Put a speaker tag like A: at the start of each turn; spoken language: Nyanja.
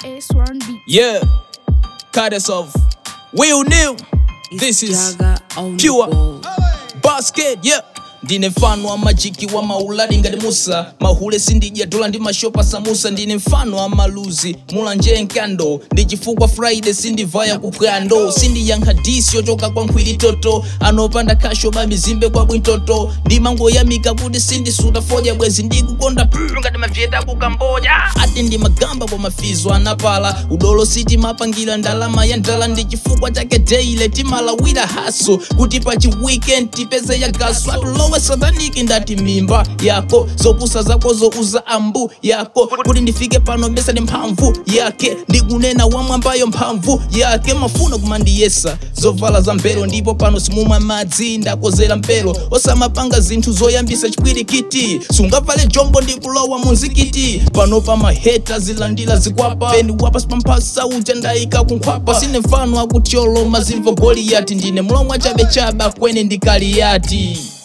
A: S1 beat.
B: Yeah, goddess of Will New. This is
C: Jaga on the
B: pure
C: ball.
B: basket. Yeah. ndine mfano wa majiki wa mauladi ngati musa mahule sindijatola ndi mashopa samusa ndine mfano wa maluzi mulanje nkando ndi chifukwa friday sindivaya kuphwando sindiyankha disi yochoka kwa nkhwili toto anopanda kasho bamizimbe kwa bwintoto ndimangoyamika kuti sindisuta fodya bwezi ndikukonda pulu ngati mavyeta ku kamboja ati ndimagamba kwa mafizo anapala udolo siti mapangira ndalama ya ndala ndi chifukwa chake deile timalawira haso kuti pa chiweekend tipeze ya gaso atulowe sataniki ndati mimba yako zopusa zako zouza ambu yako kuti ndifike pano besa ndi mphamvu yake ndikunena wamwambayo mphamvu yake mafuna kumandiyesa zovala za mpero ndipo pano simumwa madzi ndakozera mpero osamapanga zinthu zoyambisa chipwirikiti sungavale jombo ndikulowa munzikiti pano pa maheta zilandira zikwapa peni wapasi pamphasa uja ndayika kunkhwapa sine mfano akutyoloma zimvo goliyati ndine mlomwa chabe chaba kwene ndikaliyati